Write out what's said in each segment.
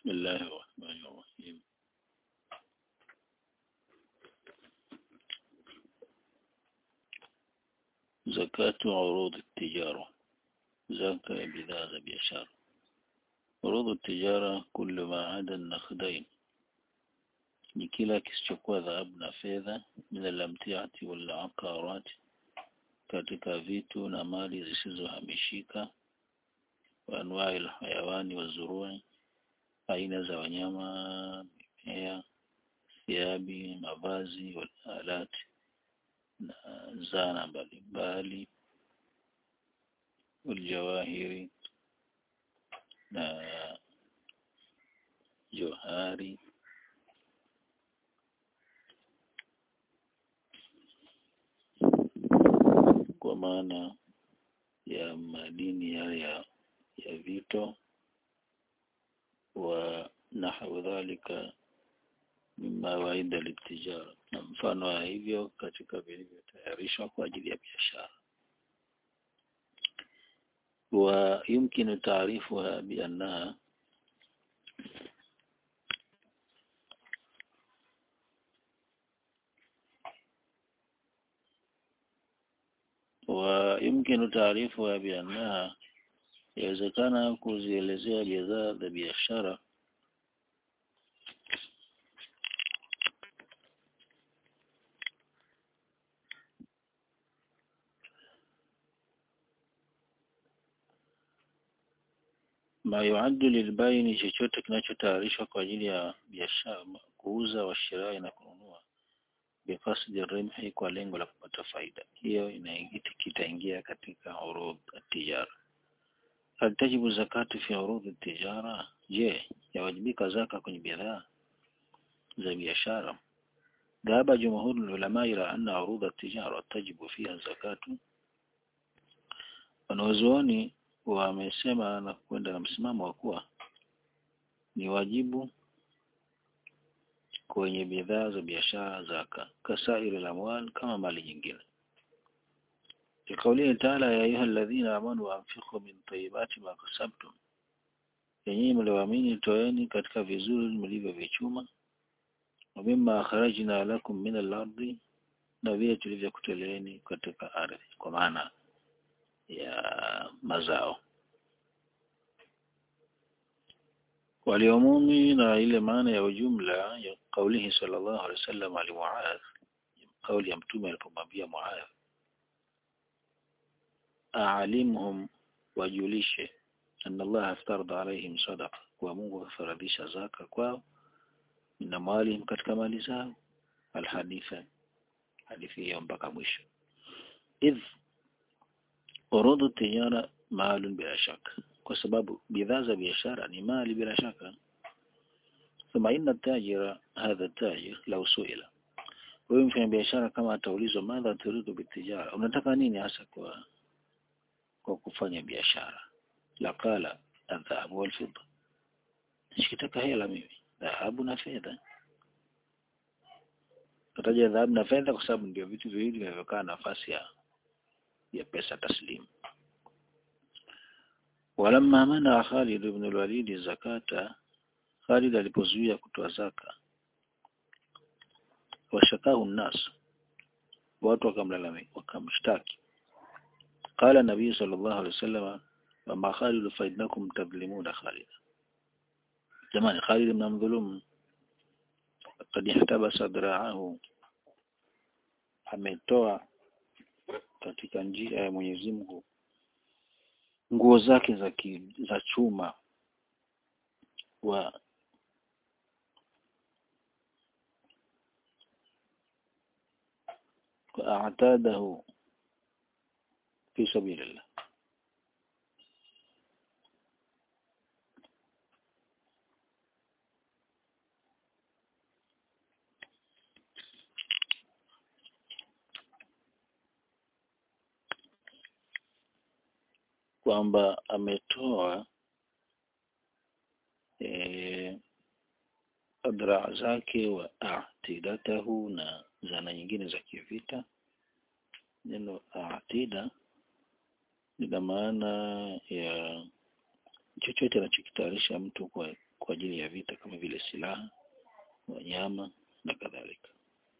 بسم الله الرحمن الرحيم زكاة عروض التجارة زكاة بذاذ بيشار عروض التجارة كل ما عدا النقدين ni kila kisichokuwa dhahabu na fedha min alamtiati wal aqarat katika vitu na mali zisizohamishika wa anwai alhayawani wa zurui aina za wanyama mimea thiabi mavazi wal alati na zana mbalimbali waljawahiri na johari kwa maana ya madini yale ya, ya vito wa nahwu dhalika mima waida litijara na mfano wa hivyo katika vilivyotayarishwa kwa ajili ya biashara wa yumkinu taarifuha biannaha ويمكن تعريفها بأنها yawezekana kuzielezea bidhaa za biashara ma yuaddu lilbaini chochote kinachotayarishwa kwa ajili ya biashara kuuza washirai na kununua bikasdi rimhi kwa lengo la kupata faida hiyo kitaingia katika urudh tijara hal tajibu zakatu fi urudh tijara je yawajibika zaka kwenye bidhaa za biashara ذهب جمهور العلماء إلى أن عروض التجارة تجب فيها الزكاة wanazuoni wamesema na kwenda na msimamo wa kuwa ni wajibu kwenye bidhaa za biashara zaka kasairi lamwal kama mali nyingine لقوله تعالى يا أيها الذين آمنوا أنفقوا من طيبات ما كسبتم yenyewe mlioamini toeni katika vizuri mlivyovichuma wa mimma akhrajna lakum min al-ardi na vile tulivyokutoleeni katika ardhi kwa maana ya mazao waliomumi na ile maana ya ujumla ya kaulihi sallallahu alaihi wasallam ali Muadh kauli ya mtume alipomwambia Muadh aalimhum wajulishe anna Allah aftarada alaihim sadaqa kwa Mungu afaradhisha zaka kwao na mali katika mali zao alhaditha hadithi hiyo mpaka mwisho idh urudhu tijara maalun bila shaka kwa sababu bidhaa za biashara ni mali bila shaka thumma inna tajira hadha tajir law suila wewe mfanya biashara kama ataulizwa madha turidu bitijara unataka nini hasa kwa kwa kufanya biashara laqala adhabu wal fidda sikitaka hela mimi dhahabu na fedha tataja dhahabu na fedha kwa sababu ndio vitu viwili vinavyokaa nafasi ya ya pesa taslimu walamma mana Khalid ibn al-Walid zakata Khalid alipozuia kutoa zaka washakahu nas watu wakamlalamika wakamshtaki qala nabii sallallahu alaihi wasallam ma Khalid fa innakum tadhlimuna Khalid jamani Khalid mnamdhulumu qad ihtabasa dira'ahu ametoa katika njia ya Mwenyezi Mungu nguo zake za ki, za chuma wa a'tadahu fi sabilillah kwamba ametoa e, adraa zake wa atidatahu na zana nyingine za kivita neno atida lina maana ya chochote anachokitayarisha mtu kwa kwa ajili ya vita kama vile silaha wanyama na kadhalika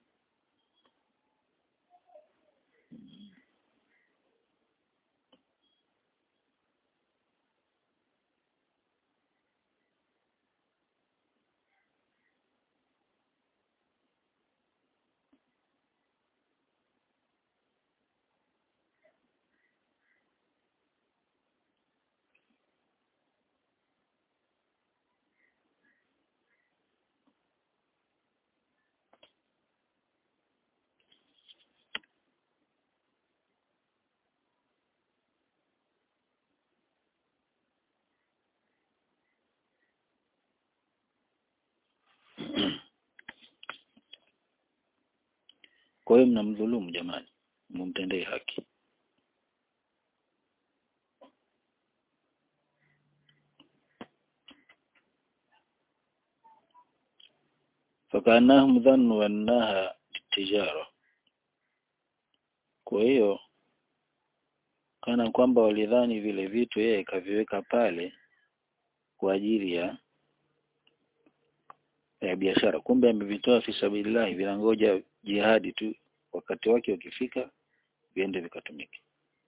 kwa hiyo mnamdhulumu jamani mumtendee haki فكأنهم ظنوا أنها tijara kwa hiyo kana kwamba walidhani vile vitu yeye kaviweka pale kwa ajili ya ya biashara kumbe amevitoa fi sabilillah vinangoja jihadi tu wakati wake ukifika viende vikatumike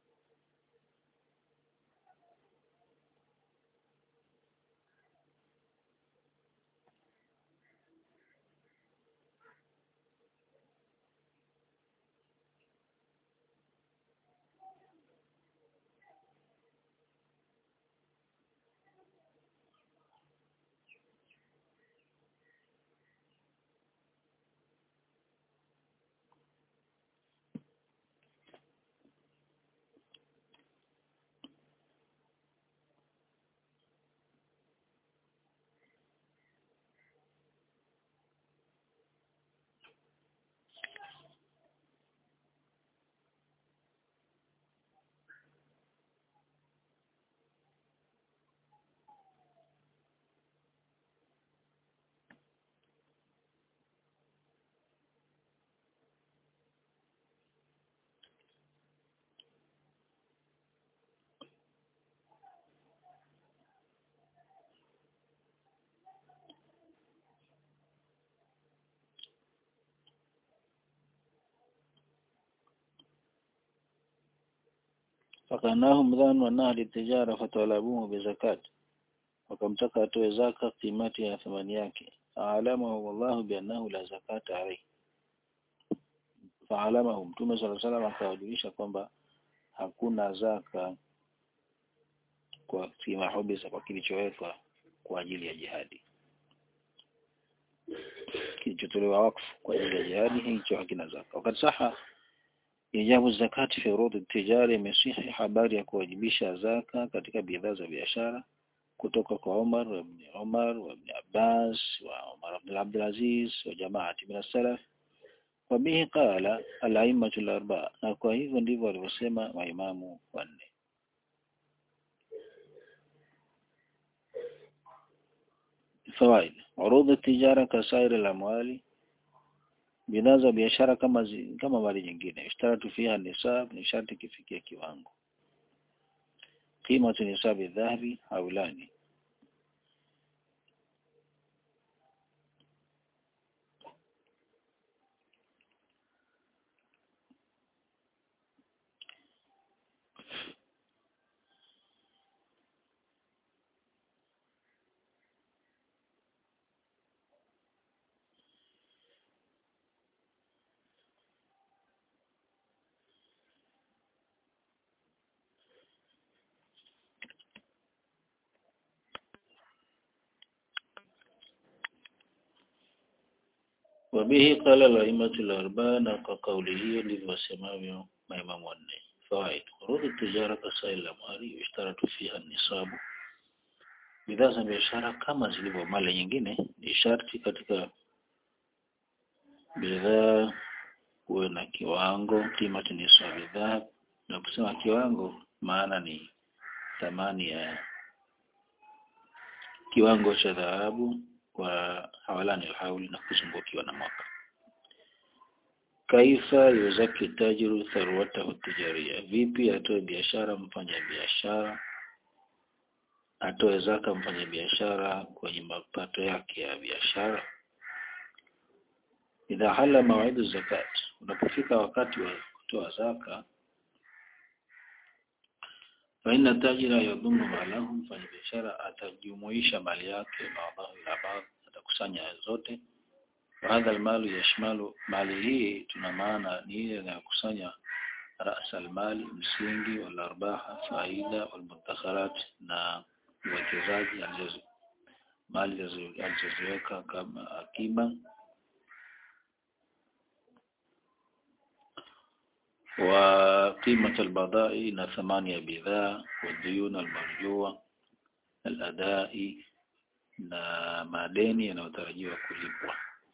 fakanahum dhanu annaha litijara fatalabuhu bizakat wakamtaka atoe zaka kimati ya thamani yake faalamahu wallahu biannahu la zakata alayhi faalamahu mtume sala salam akawajulisha kwamba hakuna zaka kwa fima hubisa kwa kilichowekwa kwa ajili ya jihadi kilichotolewa wakfu kwa ajili ya jihadi hicho hakina zaka wakati saha ijabu zakati fi urud tijari imesihi habari ya kuwajibisha zaka katika bidhaa za biashara kutoka kwa Umar wa ibn Umar wa ibn Abbas wa Umar ibn Abdul Aziz wa jamaati min as-salaf wa bihi qala al-a'immatu al-arba'a na kwa hivyo ndivyo walivyosema maimamu wanne fawaid urud tijara kasair al-amwali bidhaa za biashara kama zi, kama mali nyingine ishtaratu fiha nisab ni sharti kifikia kiwango qimatu nisabi dhahabi haulani wabihi qala al-a'immatu al-arba'a na kwa kauli hiyo ndivyo wasemavyo maimamu wanne fawaid urud tijara kasail amali ishtaratu fiha nisabu bidhaa za biashara kama zilivyo mali nyingine ni sharti katika bidhaa kuwe na kiwango kimati nisabu bidhaa na kusema kiwango maana ni thamani ya kiwango cha dhahabu kwa hawalani alhauli na kuzungukiwa na mwaka kaifa yuzaki tajiru tharwatahu tijaria vipi atoe biashara mfanya biashara atoe zaka mfanya biashara kwenye mapato yake ya biashara idha hala mawaidu zakat unapofika wakati wa kutoa zaka faina tajira yadhumu malahu mfanya biashara atajumuisha mali yake baadahu ila baadhi atakusanya zote وهذا المال يشمل mali hii tuna maana ni ile inayokusanya رأس المال msingi wal arbaha faida wal mudakharat na uwekezaji alizo mali alizoziweka kama akiba وقيمة البضائع na thamani ya bidhaa والديون المرجوة الأداء na madeni yanayotarajiwa kulipwa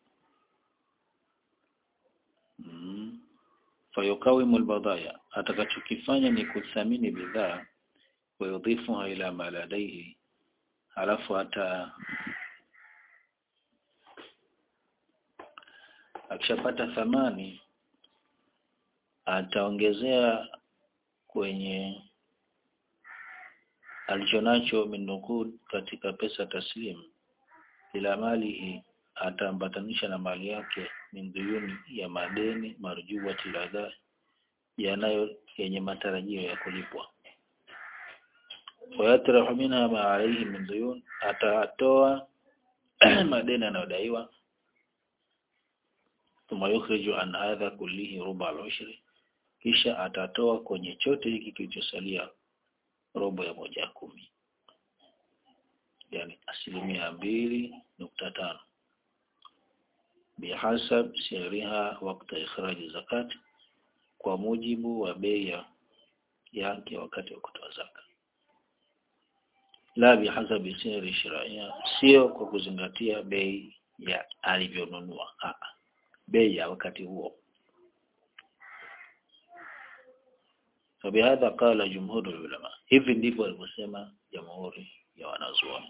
mm. fayukawimu albadaya atakachokifanya ni kuthamini bidhaa wayudhifuha ila ma ladaihi halafu hata akishapata thamani ataongezea kwenye alichonacho minukud katika pesa taslim ila malihi ataambatanisha na mali yake min duyuni ya madeni marjuwati ladha yanayo yenye matarajio ya kulipwa wayatrahu minha ma alayhi min duyun atatoa madeni yanayodaiwa thumma yukhriju an hadha kullihi ruba al-ushri kisha atatoa kwenye chote hiki kilichosalia robo ya moja ya kumi yani asilimia mbili nukta tano bihasab siriha wakati ikhraji zakat kwa mujibu wa bei yake wakati wa kutoa zaka la bihasabi siri shiraia sio kwa kuzingatia bei ya alivyonunua bei ya wakati huo فبهذا قال جمهور العلماء hivi ndivyo walivyosema jamhuri ya wanazuoni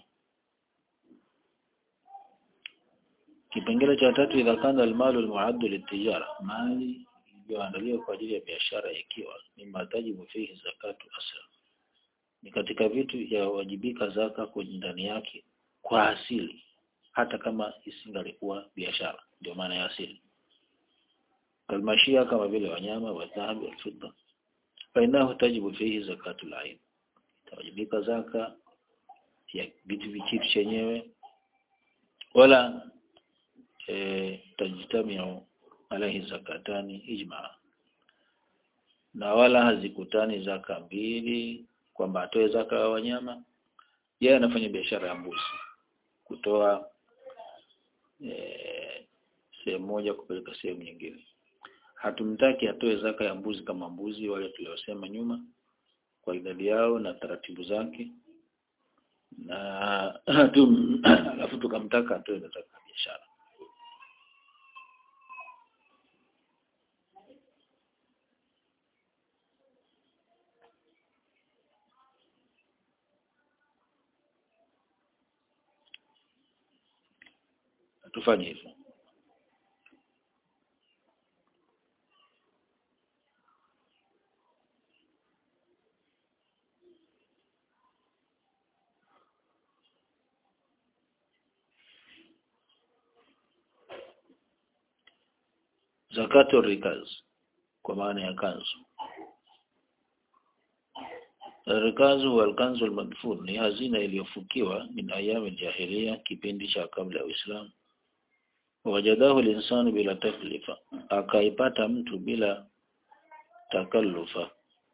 kipengele cha tatu idha kana almalu almuaddu litijara mali iliyoandaliwa kwa ajili ya biashara ikiwa ni matajibu fihi zakatu asla ni katika vitu ya wajibika zaka kwenye ndani yake kwa asili hata kama isingalikuwa biashara ndio maana ya asili kalmashia kama vile wanyama wa dhahabu wa fidda fainahu tajibu fihi zakatul ain tawajibika zaka ya vitu vichitu chenyewe wala e, tajtamiu alaihi zakatani ijma na wala hazikutani zaka mbili kwamba atoe zaka ya wanyama yeye anafanya biashara ya mbuzi kutoa e, sehemu moja kupeleka sehemu nyingine hatumtaki atoe zaka ya mbuzi kama mbuzi wale tuliosema nyuma kwa idadi yao na taratibu zake na tum, alafu tukamtaka atoe zaka ya biashara tufanye hivyo zakatu rikaz kwa maana ya kanzu rikazu wal kanzu al madfun ni hazina iliyofukiwa min ayami jahiliya kipindi cha kabla ya Uislamu wajadahu linsanu bila taklifa akaipata mtu bila takallufa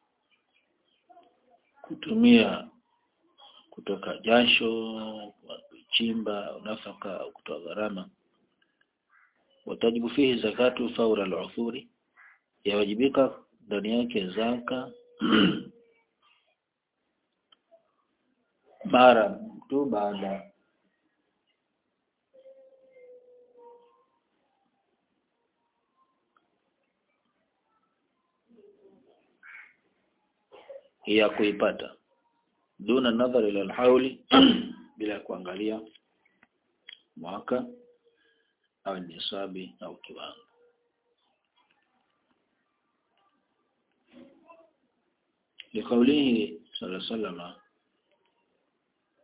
kutumia kutoka jasho kuchimba nafaka au kutoa gharama watajibu fihi zakatu faura al-uthuri yawajibika ndani yake zaka mara tu baada ya kuipata duna nadhari ila alhauli bila kuangalia mwaka au nisabi au kiwango لقوله صلى الله عليه وسلم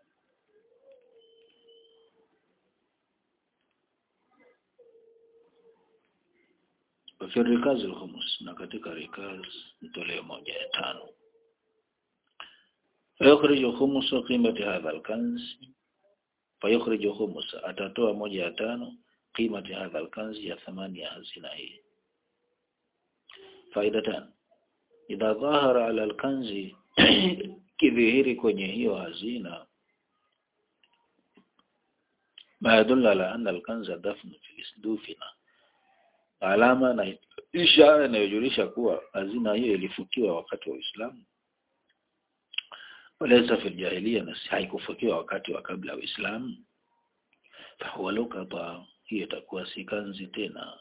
wafi rikaz alhumus na katika rikaz ni toleo moja ya tano fayukhriju khumusa qimati hadha alkanz fayukhriju khumusa atatoa moja ya tano qimati hadha alkanz ya thamani ya hazina hii faidatan idha dhahara ala alkanzi kidhihiri kwenye hiyo hazina ma yadulla ala anna alkanza dafnu fi isdufina alama na ishara inayojulisha kuwa hazina hiyo ilifukiwa wakati wa Uislamu walaysa fil jahiliya na haikufukiwa wakati wa kabla ya Uislamu fahuwa lukata hiyo itakuwa si kanzi tena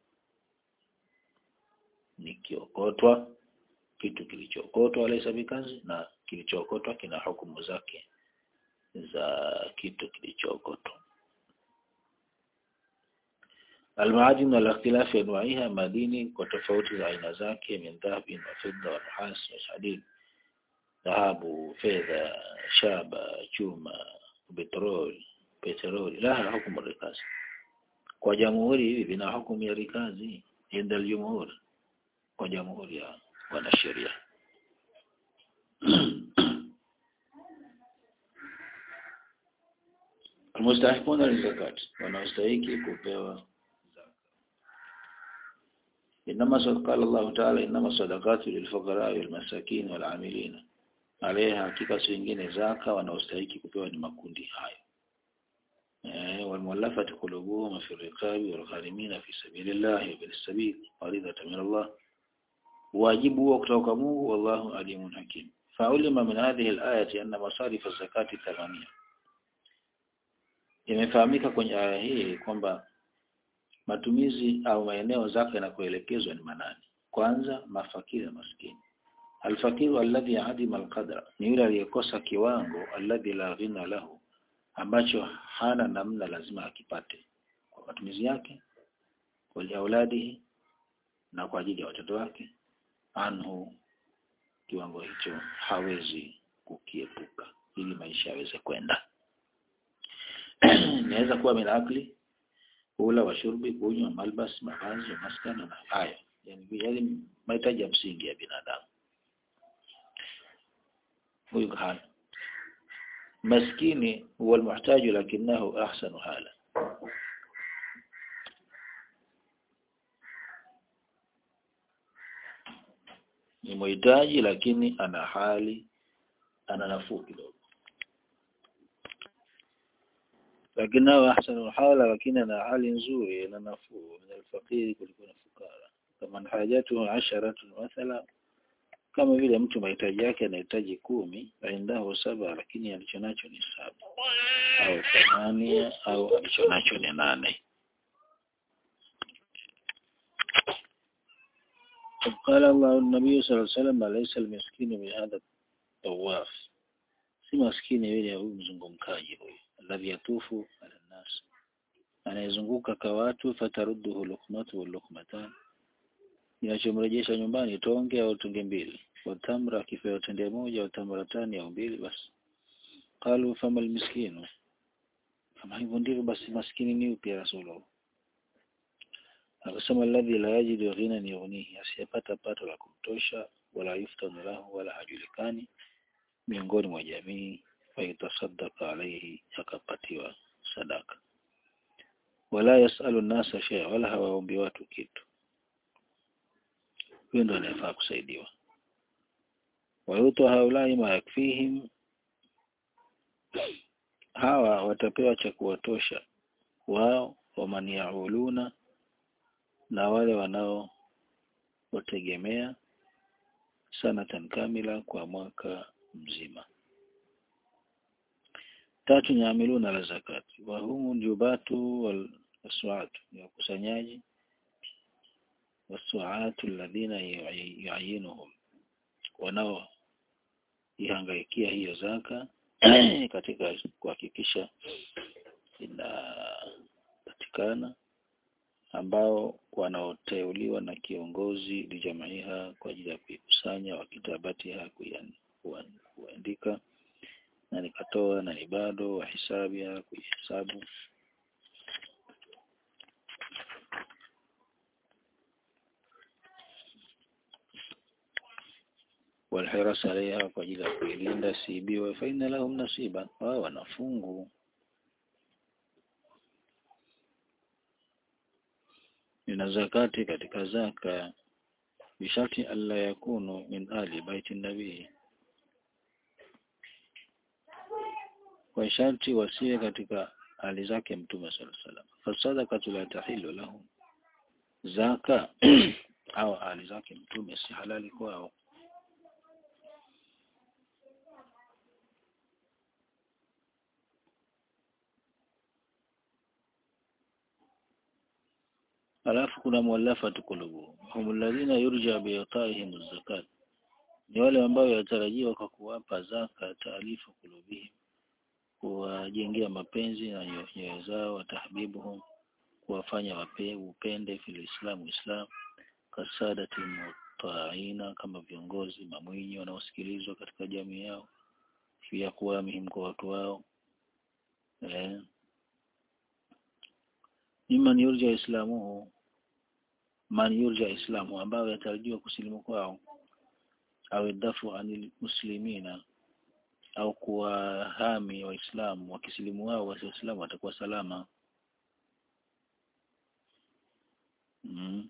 ni kiokotwa kitu kilichookotwa laysa bikanzi na kilichookotwa kina hukumu zake za kitu kilichookotwa المعادن على اختلاف أنواعها madini kwa tofauti za aina zake min dhahabin wa fidda wa nuhas wa hadid dhahabu fedha shaba chuma petroli petroli laha hukumu rikazi kwa jamhuri hivi vina hukumu ya rikazi inda aljumhur kwa jamhuri ya wanasheria المستحقون للزكاة wanaostahiki kupewa إنما قال الله تعالى إنما الصدقات للفقراء والمساكين والعاملين عليها hakika si wengine zaka wanaostahiki kupewa ni makundi hayo eh walmuallafati qulubuhum fi riqabi wal gharimin fi sabilillah wa bil sabil faridatan min Allah wajibu huo kutoka Mungu wallahu alimun hakim faulima min hadhihi al-ayati anna masarif az-zakati thamania imefahamika kwenye aya hii kwamba matumizi au maeneo zake yanakoelekezwa ni manani kwanza mafakiri na maskini alfakiru alladhi adima alqadra ni yule aliyekosa kiwango alladhi la ghina lahu ambacho hana namna lazima akipate kwa matumizi yake kwa auladihi na kwa ajili ya watoto wake anhu kiwango hicho hawezi kukiepuka ili maisha yaweze kwenda inaweza kuwa minakli kula washurbi kunywa malbas mavazi maskana na haya yani yale mahitaji ya msingi ya binadamu huyu hana maskini huwa almuhtaji lakinahu ahsanu hala ni muhitaji lakini ana hali ana nafuu kidogo lakini nao ahsanu hala lakini ana hali nzuri na nafuu min alfaqiri kuliko na fukara kama hajatu asharatun mathala kama vile mtu mahitaji yake anahitaji kumi aindahu saba lakini alichonacho ni saba au thamania au alichonacho ni nane قال الله النبي صلى الله عليه وسلم ليس المسكين من هذا الطواف si maskini yule huyu mzungumkaji huyu alladhi yatufu ala nas anayezunguka kwa watu fatarudduhu luqmatu wal luqmatan inachomrejesha nyumbani tonge au tonge mbili watamra akipewa tende moja au tamratani au mbili basi qalu fama almiskinu kama hivyo ndivyo basi maskini ni upi ya rasulullah akasema alladhi la yajidu ghinan yughnihi asiyepata pato la kutosha wala yuftanu lahu wala hajulikani miongoni mwa jamii faitasaddaqa alayhi akapatiwa sadaka wala yasalu nasa shay'a wala hawaombi watu kitu huyo ndo anayefaa kusaidiwa wayuto haulai ma yakfihim hawa watapewa cha kuwatosha wao waman yauluna na wale wanao wategemea sanatan kamila kwa mwaka mzima tatu nyamiluna la zakati wa humu jubatu wal aswatu ni wakusanyaji wasuatu alladhina yuayinuhum wanao ihangaikia hiyo zaka katika kuhakikisha inapatikana ambao wanaoteuliwa na kiongozi lijamaiha kwa ajili ya kuikusanya wakitabatiha kuandika na nikatoa na ni bado wahisabia kuihesabu walhiras alaiha kwa ajili ya kuilinda siibiwe fa inna lahum nasiba wao wanafungu min zakati katika zaka bisharti alla yakunu min ali baiti nabii kwa sharti wasiwe katika hali zake mtume sallallahu alaihi wasallam fasadaqatu la tahilu lahum zaka au hali zake mtume si halali kwao alafu kuna muallafatu qulubuhum hum alladhina yurja bi'ta'ihim az-zakat ni wale ambao yatarajiwa kwa kuwapa zaka taalifu kulubihim kuwajengea mapenzi na nyoyo zao watahbibuhum kuwafanya wape upende fil islam islam kasadati mutaina kama viongozi mamwinyi wanaosikilizwa katika jamii yao pia kuwa muhimu kwa watu wao eh mimman yurja islamuhu man yurja islamu ambao yatarajiwa kusilimu kwao au dafu anil muslimina au kuwahami waislamu wakisilimu wao waislamu watakuwa salama mm.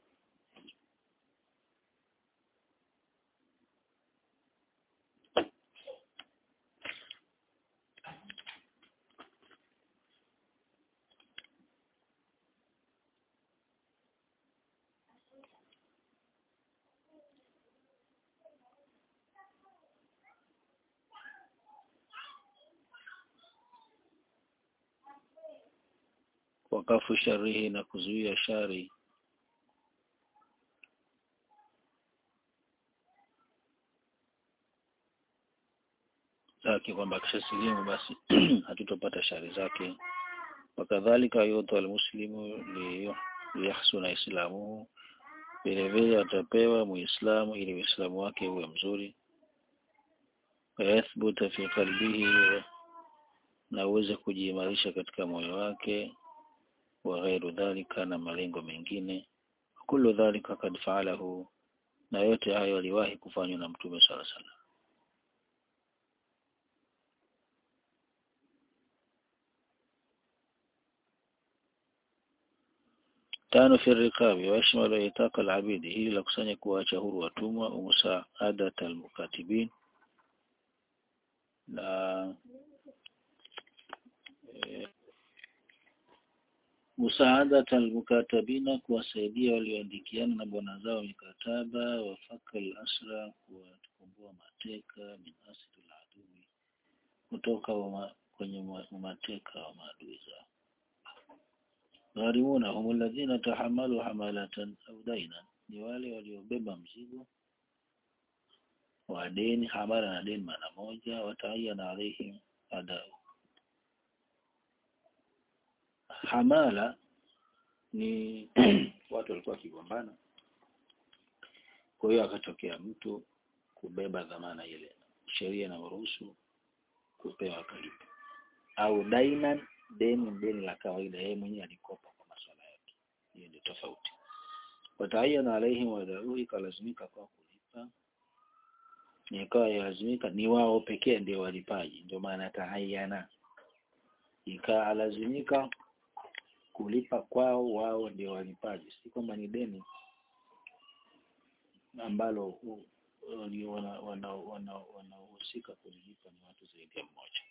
wakafu sharihi na kuzuia shari zake kwamba akishasilimu basi hatutopata shari zake wakadhalika yutu almuslimu liyahsuna islamuhu vile vile atapewa muislamu ili uislamu wake uwe mzuri wayathbuta fi qalbihi na uweze kujiimarisha katika moyo wake wa ghairu dhalika na malengo mengine kullu dhalika kad faalahu na yote hayo aliwahi kufanywa na mtume sala sala tano fi rikabi wa yashmalu itaka al-abidi hili la kusanya kuacha huru watumwa umusaadata al-mukatibin na e, musaadata almukatabina kuwasaidia walioandikiana na bwana zao mikataba wafaka al-asra kuwakomboa mateka min asri al-adui kutoka wama, kwenye mateka wa maadui zao gharimuna hum alladhina tahamalu hamalatan au dainan ni wale waliobeba mzigo wa deni hamala na deni maana moja wataayana alaihim adau hamala ni watu walikuwa wakigombana kwa hiyo akatokea mtu kubeba dhamana ile sheria inaruhusu kupewa kalipo au dainan deni deni la kawaida yeye mwenyewe alikopa kwa masuala yake hiyo ndio tofauti wataayana alaihim wadau ikalazimika kwa kulipa ikawa yalazimika ni wao pekee ndio walipaji ndio maana tahayana ikalazimika kulipa kwao wao ndio walipaji si kwamba ni deni ambalo wanahusika wana, wana, wana kulilipa ni watu zaidi ya mmoja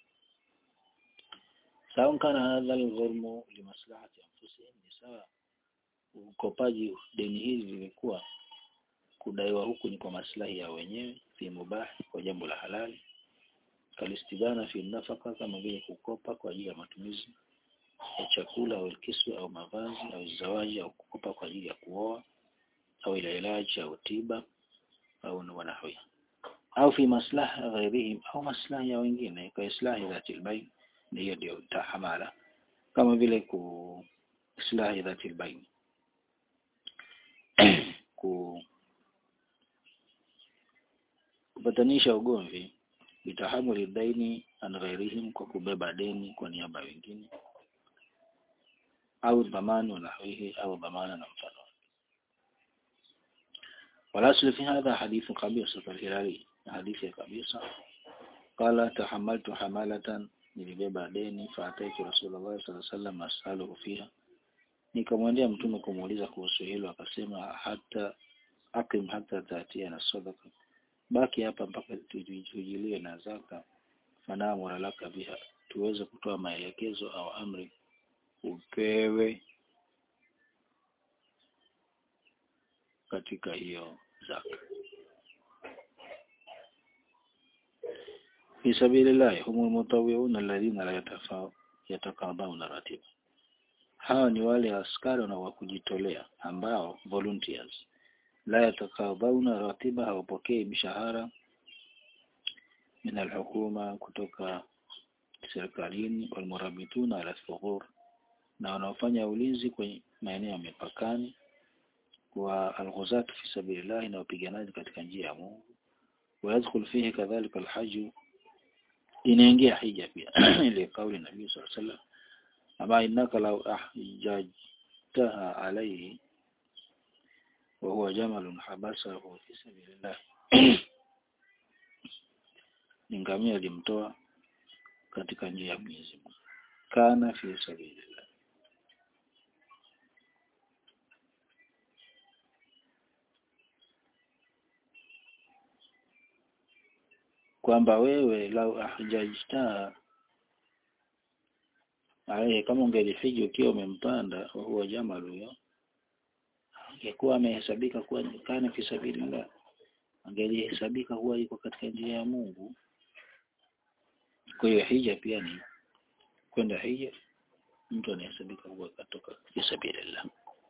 sawa kana hadha alghurmu limaslahati anfusihim ni sawa ukopaji deni hili lilikuwa kudaiwa huku ni kwa maslahi ya wenyewe fi mubah kwa jambo la halali kalistibana fi nafaka kama vile kukopa kwa ajili ya matumizi ya chakula au kiswa au mavazi au zawaji au kukopa kwa ajili ya kuoa au ila ilaji au tiba au wanahwi au fi maslaha ghairihim au maslahi ya wengine kwa islahi dhati albayn hiyo ndio tahamala kama vile ku islahi dhati albayn ku kupatanisha ugomvi bitahamuli daini an ghairihim kwa kubeba deni kwa niaba wengine au dhamani na nahwihi au dhamana na mfano والأصل في هذا حديث قبيصة الهلالي حديث قبيصة قال تحملت حمالة nilibeba deni faataitu Rasulullah sallallahu alaihi wasallam asaluhu fiha nikamwendea mtume kumuuliza kuhusu hilo akasema hata akim hata tatia na sadaka baki hapa mpaka tujilie na zaka fanamura laka biha tuweze kutoa maelekezo au amri upewe katika zaka fi sabilillah humul mutawwi'un alladhina la yatafa yatakabawna ratiba hawa ni wale askari na kujitolea ambao volunteers la yatakabawna ratiba hawapokei mishahara min alhukuma kutoka serikalini walmurabituna ala thughur na wanaofanya ulinzi kwenye maeneo ya mipakani wa alghuzat fi sabilillah na wapiganaji katika njia ya Mungu ويدخل فيه كذلك الحج inaingia hija pia ile kauli nabii sallallahu alaihi wasallam ama innaka law ahjajtaha alayhi wa huwa jamalun habasahu fi sabilillah ningamia alimtoa katika njia ya Mwenyezi Mungu kana fi sabilillah kwamba wewe lau ahjajta alayhi kama ungelifiji ukiwa umempanda huwa jamal huyo angekuwa amehesabika kuwa kana fi sabilillah angelihesabika kuwa yuko katika njia ya Mungu kwa hiyo hija pia ni kwenda hija mtu anahesabika kuwa katoka fi sabilillah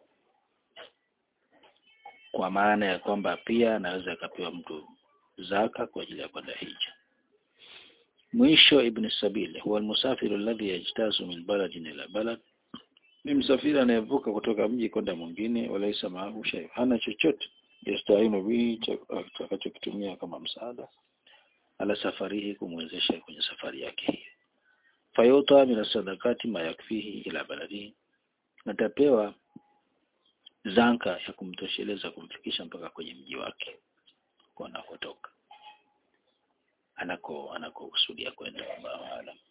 kwa maana ya kwamba pia anaweza akapewa mtu zaka kwa ajili ya kwenda hija mwisho ibn sabil huwa almusafiru alladhi yajtazu min baladin ila balad ni msafiri anayevuka kutoka mji kwenda mwingine walaisa maahu shay hana chochote yastainu bihi atakachokitumia kama msaada ala safarihi kumwezesha kwenye safari yake hiyo fayuta min sadakati ma yakfihi ila baladihi atapewa zanka ya kumtosheleza kumfikisha mpaka kwenye mji wake anakotoka anako anakokusudia kwenda Allahu aalam